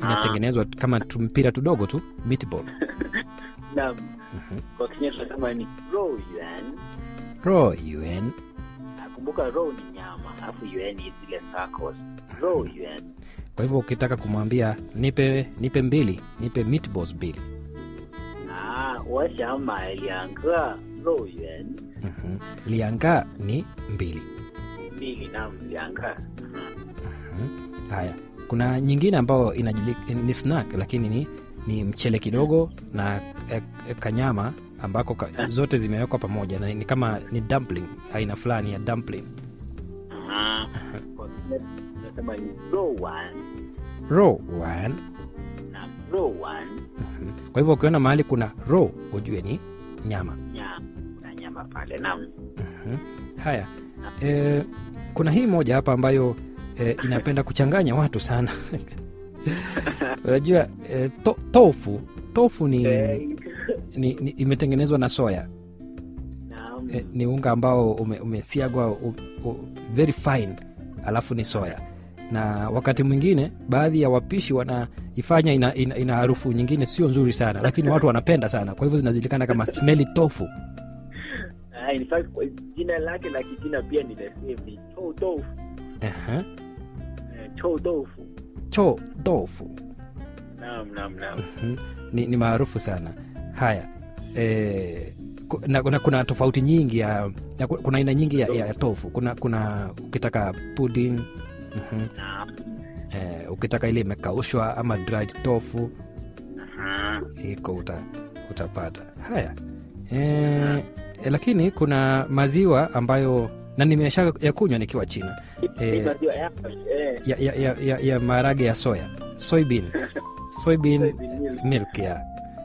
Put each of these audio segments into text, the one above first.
inatengenezwa kama tumpira tudogo tu meatball Naam. Mhm. Kwa Kenya tunasema ni row yuan. ro yuan Nakumbuka row ni nyama, alafu yuan ni zile circles. Row yuan. kwa hivyo ukitaka kumwambia nipe nipe mbili nipe meatballs mbili Ah, 我想买两个肉圆。 Mhm. lianga ni mbili mbili naam, 两个。 haya kuna nyingine ambayo inajuli, ni snack lakini ni, ni mchele kidogo na e, e, kanyama ambako ka, zote zimewekwa pamoja na ni kama ni dumpling aina fulani ya dumpling Ah, kwa Kenya tunasema ni 肉丸 ro one na 肉丸 Mhm. kwa hivyo ukiona mahali kuna ro ujue ni nyama nyama, kuna nyama pale naam. Mhm. haya e, kuna hii moja hapa ambayo e, inapenda kuchanganya watu sana unajua e, to, tofu tofu ni, Eh, ni, ni imetengenezwa na soya naam. e, ni unga ambao ume, umesiagwa u, u, very fine alafu ni soya na wakati mwingine baadhi ya wapishi wanaifanya ina, ina, ina harufu nyingine sio nzuri sana lakini watu wanapenda sana kwa hivyo zinajulikana kama smelly tofu Ah, in fact kwa jina lake la kijina pia ni the same, ni chou tofu. Aha. Eh, chou tofu. cho tofu Naam, naam, naam. Mhm. ni, ni maarufu sana haya e, na, na kuna tofauti nyingi ya, ya kuna aina nyingi ya, ya, ya tofu kuna kuna ukitaka pudding mhm. Naam. e, ukitaka ile imekaushwa ama dried tofu Aha. iko uta, utapata haya e, e, lakini kuna maziwa ambayo na nimesha ya kunywa nikiwa china Hii Eh. maziwa yako, eh, ya, ya, ya, ya, ya maharage ya soya soybean soybean soybean milk. milk ya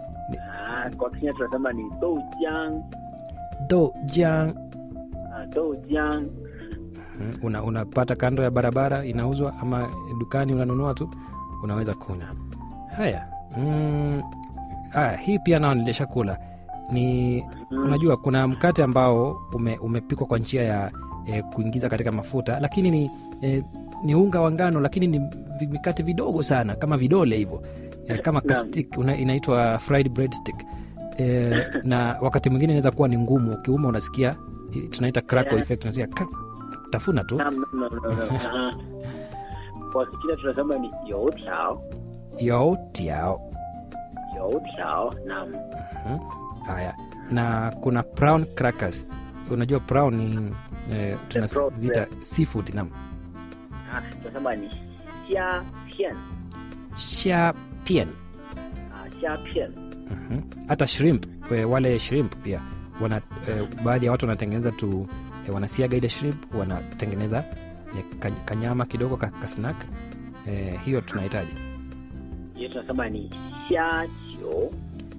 Ah, kwa Kenya tunasema ni doujiang. dojang Ah, doujiang. Mhm. una, unapata kando ya barabara inauzwa ama dukani unanunua tu unaweza kunywa haya mm, haya hii pia nao nilishakula ni Mm. unajua kuna mkate ambao ume, umepikwa kwa njia ya e, kuingiza katika mafuta lakini ni e, ni unga wa ngano lakini ni vi- mikate vidogo sana kama vidole hivyo e, kama Naam. kastik una, inaitwa fried bread stick e, na wakati mwingine inaweza kuwa ni ngumu ukiuma unasikia i- tunaita crackle Yeah. effect unasikia krak, tafuna tu Naam, naam, naam, naam. Aha. Kwa Kichina tunasema ni youtiao. yotiao Youtiao. Naam. Mhm. haya na kuna brown crackers unajua brown ni e, tunaziita seafood nam Ah, tunasema ni xia pian. shapien Ah, xia pian. Mhm. hata shrimp e, wale shrimp pia wana e, baadhi ya watu wanatengeneza tu e, wanasiaga ile shrimp wanatengeneza e, ka- kanyama kidogo ka, ka snack e, hiyo tunahitaji Hiyo tunasema ni xia qiu.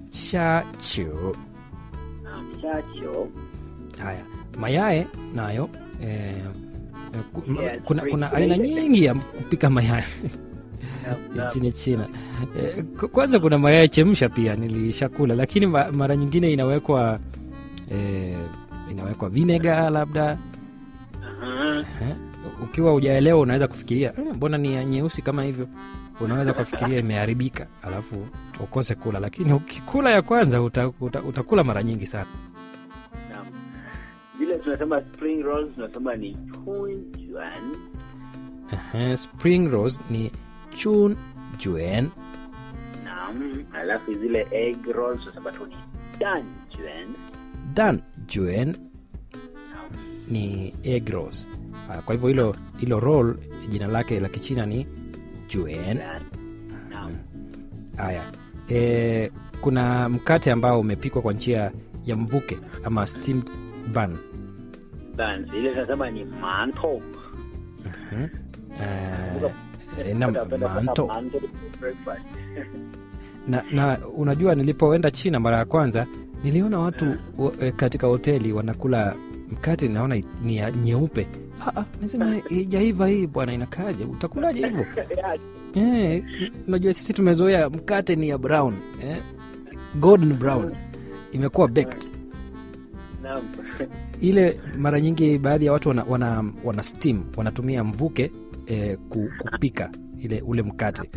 shachu Naam, xia qiu. haya mayae nayo e, e, ku, ma- Yes, kuna, free- kuna free. aina nyingi ya kupika mayai Naam, naam. nchini china e, k- kwanza kuna mayai chemsha pia nilishakula lakini ma, mara nyingine inawekwa e, inawekwa vinega labda Aha. Eh, ukiwa ujaelewa unaweza kufikiria "Eh, mbona ni ya nyeusi kama hivyo unaweza ukafikiria imeharibika alafu ukose kula lakini ukikula ya kwanza uta, uta, utakula mara nyingi sana Naam. Vile tunasema spring rolls tunasema ni chunjuan. Ehe, spring rose ni chun juen Naam. Alafu zile egg rolls tunasema tu ni danjuan. dan juen Naam. ni egg rose Ah, kwa hivyo hilo hilo roll jina lake la kichina ni juen Naam. haya e, kuna mkate ambao umepikwa kwa njia ya mvuke ama steamed bun Buns. Ile tunasema ni mantou. Mhm. Eh, eh, na manto Mantou breakfast. na, na unajua nilipoenda china mara ya kwanza niliona watu wa- eh, katika hoteli wanakula mkate naona i- ni ya nyeupe Ah, ah, nasema ijaiva hii bwana inakaaje utakulaje hivyo eh, unajua sisi tumezoea mkate ni ya brown eh, golden brown imekuwa baked Naam. ile mara nyingi baadhi ya watu wana, wana, wana steam wanatumia mvuke eh, ku- kupika ile ule mkate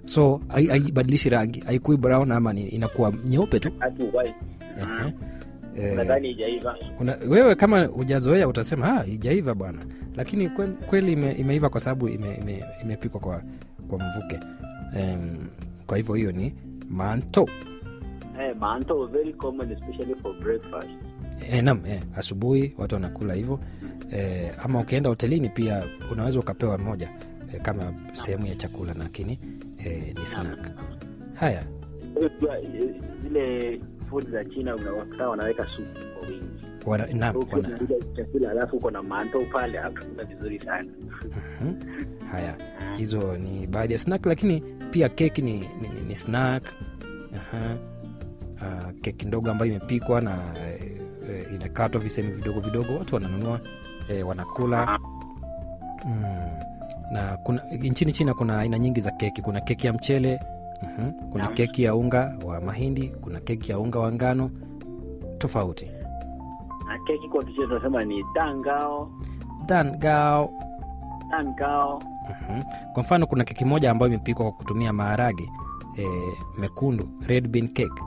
so hai- haibadilishi rangi haikui brown ama ni, inakuwa nyeupe tu hatu white Ehe. Eh, nadhani ijaiva una, wewe kama hujazoea utasema ah, ijaiva bwana lakini kwe- kweli ime, imeiva kwa sababu imepikwa ime, imepikwa kwa, kwa mvuke um, kwa hivyo hiyo ni manto eh, manto very common especially for breakfast e, nam e, asubuhi watu wanakula hivyo e, ama ukienda hotelini pia unaweza ukapewa moja e, kama sehemu ya chakula lakini e, ni snack haya Unajua, eh, zile food za china unawakuta wanaweka supu kwa wingi wana, nam, ukiwa wana, unakula chakula alafu uko na manto pale hakuna vizuri sana Mhm. haya hizo ni baadhi ya snack lakini pia keki ni, ni, ni, ni snack Aha. Uh, keki ndogo ambayo imepikwa na eh, eh, inakatwa visehemu vidogo vidogo watu wananunua eh, wanakula mm. na kuna nchini china kuna aina nyingi za keki kuna keki ya mchele mhm. kuna Naam. keki ya unga wa mahindi kuna keki ya unga wa ngano tofauti na keki kwa kichina tunasema ni dangao dangao dangao Mhm. kwa mfano kuna keki moja ambayo imepikwa kwa kutumia maharage e, mekundu red bean cake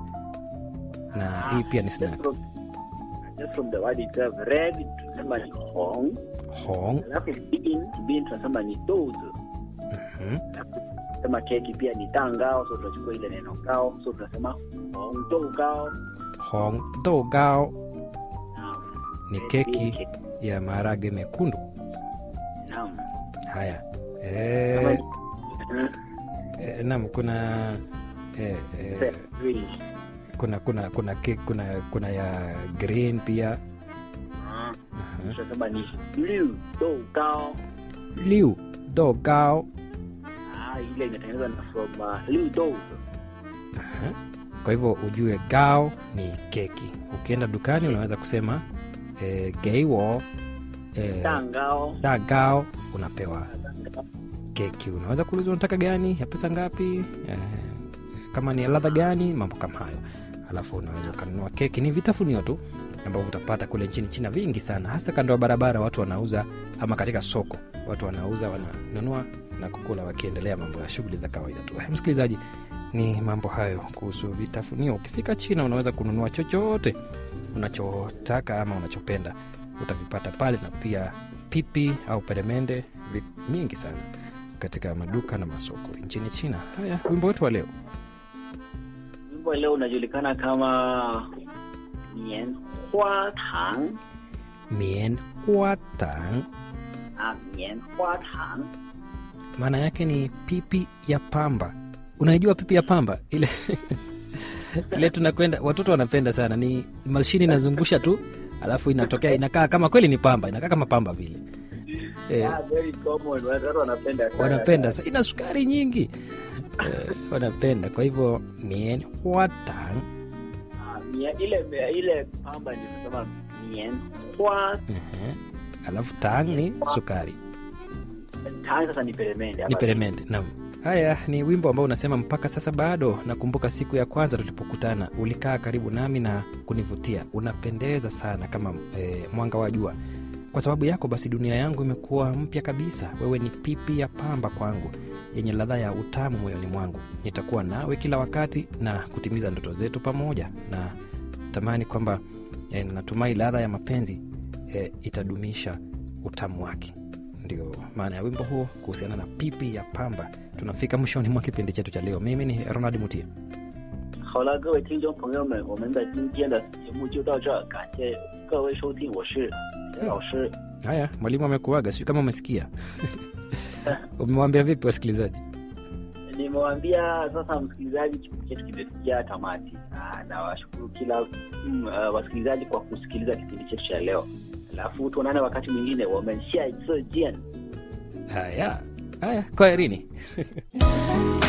na hii pia ni just snack from, just from the word itself red tunasema ni hong hong alafu bean bean tunasema ni dozo mhm. sema keki pia ni dangao so tunachukua ile neno gao so tunasema hong do gao hong do gao Naam. ni Red keki bean cake. ya maharage mekundu Naam. haya Kama e, ni- Mhm. e, nam kuna e, e, Green. kuna kuna kuna keki kuna kuna ya green pia Ah, Mhm. tunasema ni liu do gao liu do gao ah, ile imetengenezwa na from uh, liu do Aha. kwa hivyo ujue gao ni keki ukienda dukani unaweza kusema e, geiwo e, dangao da gao unapewa keki unaweza kuuliza unataka gani ya pesa ngapi e, kama ni ya ladha gani mambo kama hayo alafu unaweza ukanunua keki ni vitafunio tu ambavyo utapata kule nchini china vingi sana hasa kando ya barabara watu wanauza ama katika soko watu wanauza wananunua na kukula wakiendelea mambo ya shughuli za kawaida tu Eh, msikilizaji ni mambo hayo kuhusu vitafunio ukifika china unaweza kununua chochote unachotaka ama unachopenda utavipata pale na pia pipi au peremende vi- nyingi sana katika maduka na masoko nchini china haya wimbo wetu wa leo wimbo leo unajulikana kama mian hua tang mien huatang ah, mian hua tang maana yake ni pipi ya pamba unaijua pipi ya pamba ile ile tunakwenda watoto wanapenda sana ni mashini inazungusha tu alafu inatokea inakaa kama kweli ni pamba inakaa kama pamba vile eh, Ah, very common watu wanapenda sana. wanapenda sa ina sukari nyingi eh, wanapenda kwa hivyo mien huatang Ah, mia- ile ile pamba ndio tunasema mian hua Ehe. alafu tang ni sukari tang sasa ni peremende ni ama- peremende nam haya ni wimbo ambao unasema mpaka sasa bado nakumbuka siku ya kwanza tulipokutana ulikaa karibu nami na kunivutia unapendeza sana kama e, mwanga wa jua kwa sababu yako basi dunia yangu imekuwa mpya kabisa wewe ni pipi ya pamba kwangu yenye ladha ya utamu moyoni mwangu nitakuwa nawe kila wakati na kutimiza ndoto zetu pamoja na tamani kwamba e, natumai ladha ya mapenzi e, itadumisha utamu wake ndio maana ya wimbo huo kuhusiana na pipi ya pamba tunafika mwishoni mwa kipindi chetu cha leo mimi ni ronald mutia 好了，各位听众朋友们，我们的今天的节目就到这儿，感谢各位收听，我是田老师。 haya mwalimu amekuaga sijui kama umesikia umewambia vipi wasikilizaji Nimewaambia sasa, msikilizaji, kipindi chetu kimefikia tamati, Ah, na washukuru kila mm, uh, wasikilizaji kwa kusikiliza kipindi chetu cha leo. Alafu tuonane wakati mwingine, 我们下一次见。 haya haya kwaherini